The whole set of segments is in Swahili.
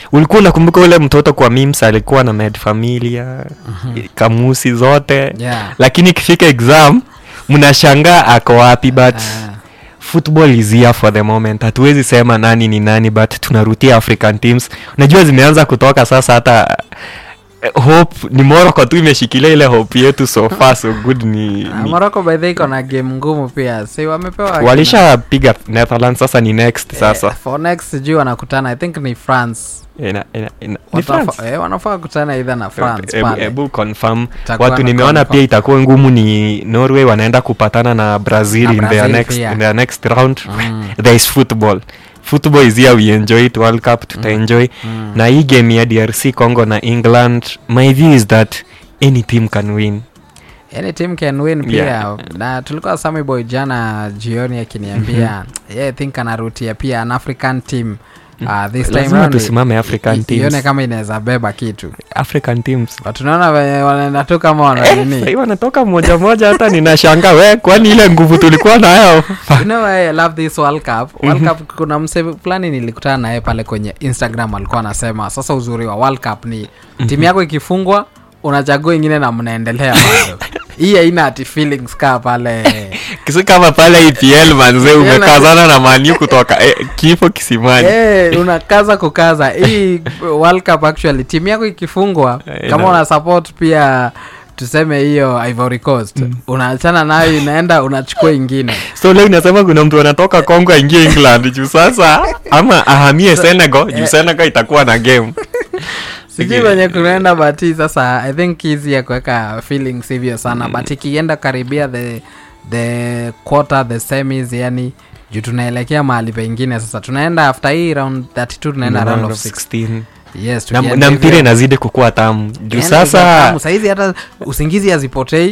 ulikuwa unakumbuka ule mtoto kwa mims alikuwa na med familia kamusi zote Yeah. lakini ikifika exam mnashangaa ako wapi but Ah. football is here for the moment hatuwezi sema nani ni nani but tunarutia african teams unajua zimeanza kutoka sasa hata eh, hope ni morocco tu imeshikilia ile hope yetu so far so good ni, Ah, ni morocco by the way iko na game ngumu pia si wamepewa walishapiga netherlands sasa ni next sasa eh, for next sijui wanakutana i think ni france ina, ina, ina, ni Watafa- France. eh, wanafaa kutana either na france Ebu- pale ebu confirm Itakuwa watu na nimeona confirm. pia itakuwa ngumu ni norway wanaenda kupatana na brazil, Na in, their Brazil next, pia. in their next round Mm. there is football football is here we enjoy it world cup tutaenjoy Mm. na hii game ya drc congo na england my view is that any team can win any team can win pia Yeah. na tulikuwa Sammy boy jana jioni akiniambia yeah, I think anarutia pia an african team uh, this time lazima round tusimame african i- i- ione teams kama inaweza beba kitu african teams But tunaona venye wanaenda tu kama Eh, wananini sahii wanatoka moja moja hata ninashanga we kwani ile nguvu tulikuwa nayo you know why I love this World Cup. World Cup kuna mse fulani nilikutana naye pale kwenye Instagram alikuwa anasema sasa uzuri wa World Cup ni timu yako ikifungwa unachagua ingine na mnaendelea bado. Hii haina ati feelings kaa pale. kisi kama pale epl manze umekazana na maniu kutoka eh, kifo kisimani Eh, unakaza kukaza. Hii World Cup actually timu yako ikifungwa Eh, kama ina- una support pia tuseme hiyo Ivory Coast unaachana nayo inaenda unachukua ingine. so leo inasema kuna mtu anatoka congo aingie england juu sasa ama ahamie senegal juu senegal itakuwa na game sijui venye kunaenda bati sasa i think hizi ya kuweka feelings hivyo sana but ikienda karibia the the quarter the semis yani juu tunaelekea mahali pengine sasa tunaenda after hii round 32 tunaenda round of 16 yes na, tukienda na mpira hivyo. inazidi kukua tamu juu Yani sasa tamu, saizi hata usingizi hazipotei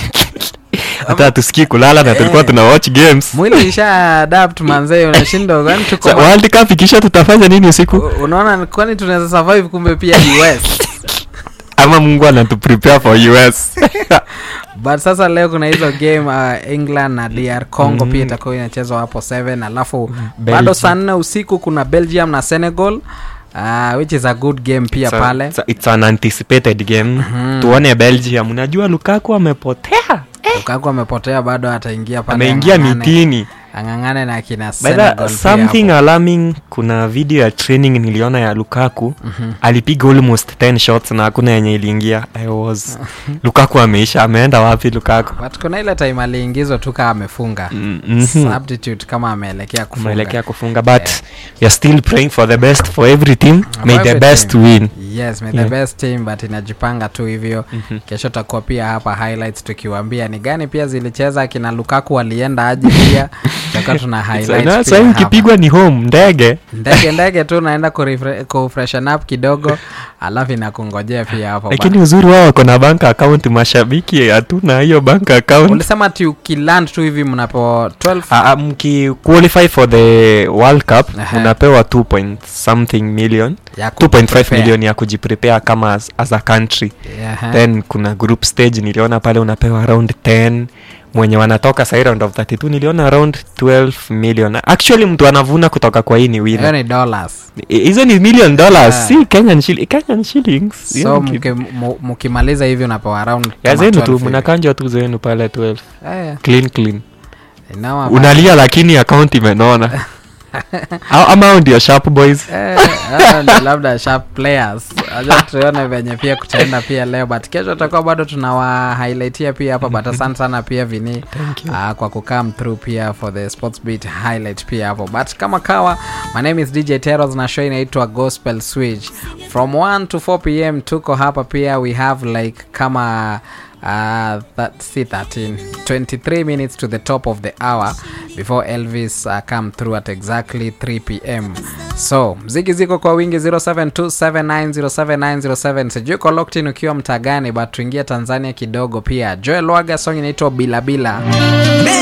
hata tusikii kulala na tulikuwa Eh. tuna watch games mwili isha adapt manzee unashinda kwani tuko Sa- world cup ikisha tutafanya nini usiku U- unaona kwani tunaweza survive kumbe pia us ama mungu anatuprepare for us but sasa leo kuna hizo game uh, england na dr congo pia itakuwa inachezwa hapo 7 alafu bado Belgium. saa nne usiku kuna belgium na senegal uh, which is a good game pia It's a- pale it's a- it's an anticipated game tuone belgium unajua lukaku amepotea lukaku amepotea bado ataingia pale ameingia ang'ang'ane- mitini ang'ang'ane na kina By senegal the, pia something hapo. alarming kuna video ya training niliona ya lukaku alipiga almost 10 shots na hakuna yenye iliingia i was lukaku ameisha ameenda wapi lukaku but kuna ile time aliingizwa tu kaa amefunga Mm, mhm. substitute kama ameelekea kufunga umeelekea kufunga but we are still praying for the best for every team may the every best team. win yes may Yeah. the best team but inajipanga tu hivyo kesho takuwa pia hapa highlights tukiwambia ni gani pia zilicheza kina lukaku walienda aje pia tutakuwa tuna highlights pia sahii hapa. ukipigwa ni home ndege ndege ndege tu naenda kurefre- kufreshen up kidogo alafu inakungojea pia hapo lakini uzuri wao wako na bank account mashabiki hatuna hiyo bank Ba- account ulisema ti ukiland tu hivi mnapo 12 Ah, ah, mkiqualify for the world cup Aha. unapewa 2 point something million ya 2.5 kuprepare. million ya kujiprepare kama as, as a country Yaha. then kuna group stage niliona pale unapewa around 10 mwenye wanatoka sahi round of 32 niliona around 12 million actually mtu anavuna kutoka kwa hii ni hiyo winner ni dollars I- hizo ni million dollars Yeah. si kenyan, shilling, kenyan shillings so Hiyo ni- mki- mu- mkimaliza hivi unapewa around ya kama zenu 12 tu hivi. mnakanjwa tu zenu pale 12 Eh, clean clean inawa ba- unalia lakini account imenona Au- ama hao ndio sharp boys Eh, hao ndio labda sharp players aja tuone venye pia kutaenda pia leo but kesho tutakuwa bado tunawa highlightia pia hapa but asante sana pia vini uh, kwa kukam through pia for the sports beat highlight pia hapo but kama kawa my name is dj teros na show inaitwa gospel switch from 1 to 4 pm tuko hapa pia we have like kama uh, that, see 13 23 minutes to the top of the hour before elvis uh, come through at exactly 3 pm so mziki ziko kwa wingi 0727907907 sijui uko locked in ukiwa mtagani but tuingia tanzania kidogo pia joel waga song inaitwa bilabila